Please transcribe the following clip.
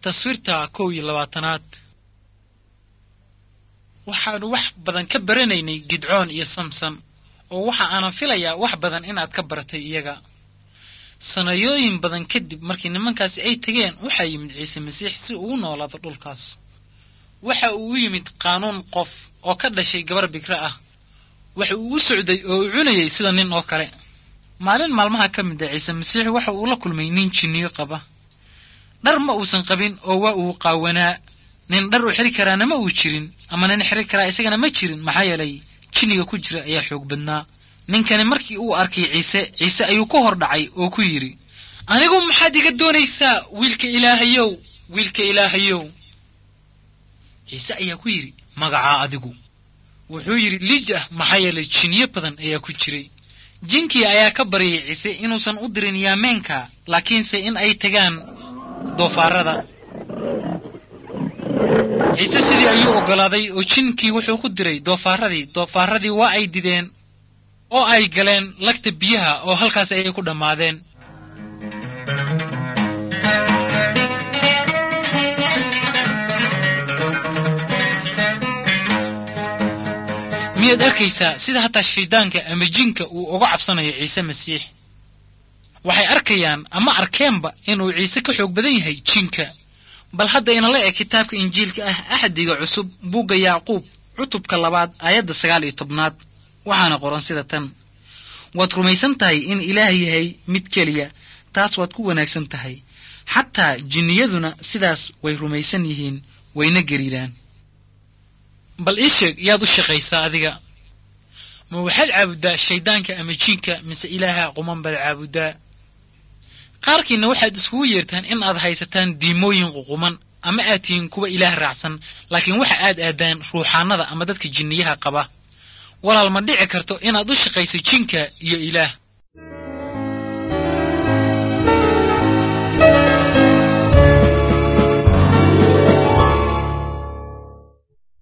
taswiirta kow iyo labaatanaad waxaannu wax badan ka baranaynay gidcoon iyo samson oo waxa aanan filayaa wax badan inaad ka baratay iyaga sanayooyin badan kadib markii nimankaasi ay tegeen waxaa yimid ciise masiix si uu u noolaado dhulkaas waxa uu u yimid qaanuun qof oo ka dhashay gabar bikre ah waxa uu u socday oo u cunayay sida nin oo kale maalin maalmaha ka mid a ciise masiix waxa uu la kulmay nin jinniyo qaba dhar ma uusan qabin oo waa uu qaawanaa nin dhar u xiri karaana ma uu jirin ama nin xiri karaa isagana ma jirin maxaa yeelay jinniga ku jira ayaa xoog badnaa ninkani markii uu arkay ciise ciise ayuu ku hor dhacay oo ku yidhi anigu maxaad iga doonaysaa wiilka ilaahayow wiilka ilaahayow ciise ayaa ku yidhi magacaa adigu wuxuu yidhi liijah maxaa yeelay jinniyo badan ayaa ku jiray jinkii ayaa ka baryay ciise inuusan u dirin yaameenka laakiinse in ay tagaan doofaarada ciise sidii ayuu oggolaaday oo jinkii wuxuu ku diray doofaaradii doofaaradii waa ay dideen oo ay galeen lagta biyaha oo halkaas ayay ku dhammaadeen miyaad arkaysaa sida hataa shayddaanka ama jinka uu uga cabsanayo ciise masiix waxay arkayaan ama arkeenba inuu ciise ka xoog badan yahay jinka bal hadda inala eg kitaabka injiilka ah axdiga cusub buugga yacquub cutubka labaad aayadda sagaal iyo tobnaad waxaana qoran sida tan waad rumaysan tahay in ilaah yahay mid keliya taas waad ku wanaagsan tahay xataa jinniyaduna sidaas way rumaysan yihiin wayna gariiraan bal ii sheeg yaad u shaqaysaa adiga ma waxaad caabuddaa shayddaanka ama jiinka mise ilaaha quman baad caabuddaa qaarkiinna waxaad iskugu yeertaan in aad haysataan diimooyin ququman ama aad tihiin kuwa ilaah raacsan laakiin waxa aad aadaan ruuxaannada ama dadka jinniyaha qaba walaal ma dhici karto inaad u shaqayso jinka iyo ilaah